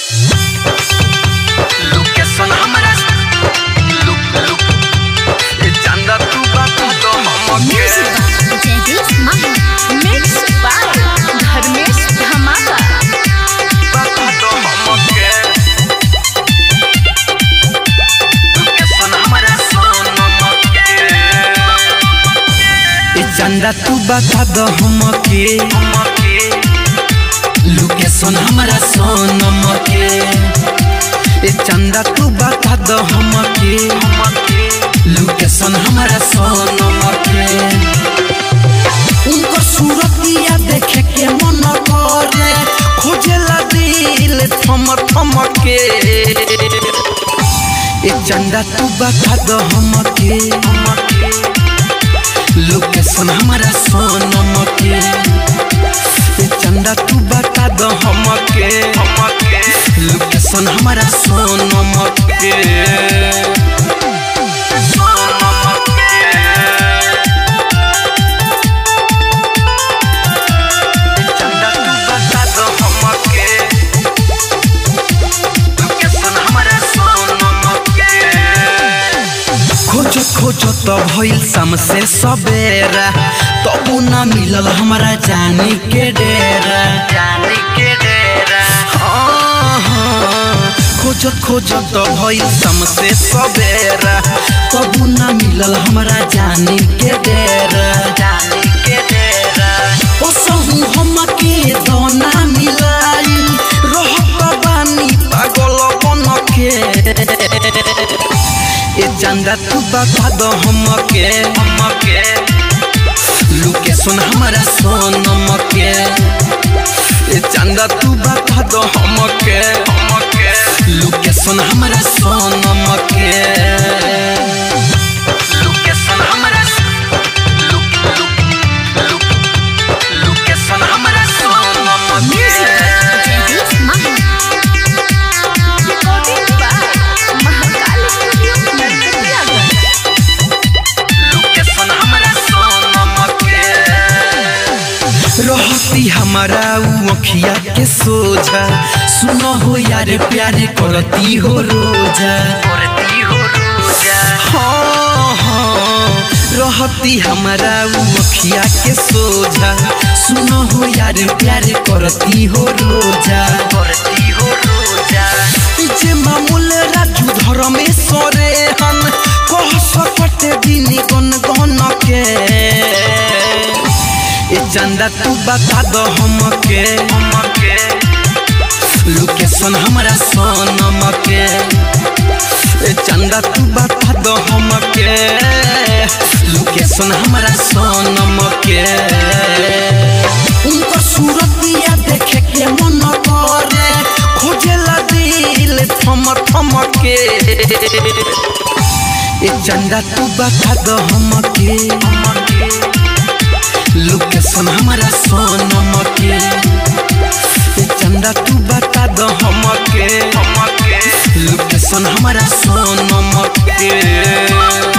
Location हमरा look look ए चंदा तू बता दो हमके जयदीप माही मिक्स बाय धर्मेश धमाका बता दो हमके लोकेशन हमरा सोनमके ए चंदा तू बता दो हमके हमके लोकेशन हमारा सोनम के ए चंदा तू बता दो हमके हमके लोकेशन हमारा सोनम के उनकर सूरतिया देखे के मन करे खोजेला दिल थम थम के ए चंदा तू बता दो हमके हमके लोकेशन हमारा सोनम के ए चंदा तू बता दो हमके हमके लोकेशन हमारा सोनम के चंदा तू बता दो हमके लोकेशन हमरा सोनमके खोजो खोजो तो भइल शाम से सवेरा तबु ना मिलल हमारा जानी के डेरा जाने के डेरा हाँ, हाँ। खोजो खोजो तो भइल शाम से सवेरा तबु ना मिलल हमारा जानी के डेरा जाने के डेरा ओ सहु हमके दोना मिलाई रहत बानी पागल बन के ए चंदा तू बता दो हमके हमके लोकेशन हमारा सोनम के ए चंदा तू बता दो हमके हमके लोकेशन हमारा सोनम के लोकेशन हमरा लुक लुक लुक लोकेशन हमरा सोनमके Jaydeep Mahi recording by Mahakal studio Narkatiaganj location हमरा सोनमके रहती हमारा उ अखिया के सोझा सुनो हो यार प्यारे करती हो रोजा करती हो रोजा हाँ हाँ रहती हमारा उ अखिया के सोझा सुनो हो यार प्यारे करती हो रोजा करती हो रोजा जे मामूल राजू धर्मेश्वरे हन कह सकते दिन गन गन के ए चंदा तू बता दो हमके हमके लोकेशन हमारा सोनम के ए चंदा तू बता दो हमके लोकेशन हमारा सोनम के उनकर सूरतिया देखे के मन करे खोजेला दिल थम थम के ए चंदा तू बता दो हमके हमके लोकेशन हमारा सोनम के ए चंदा तू बता दो हमके हमके लोकेशन हमारा सोनम के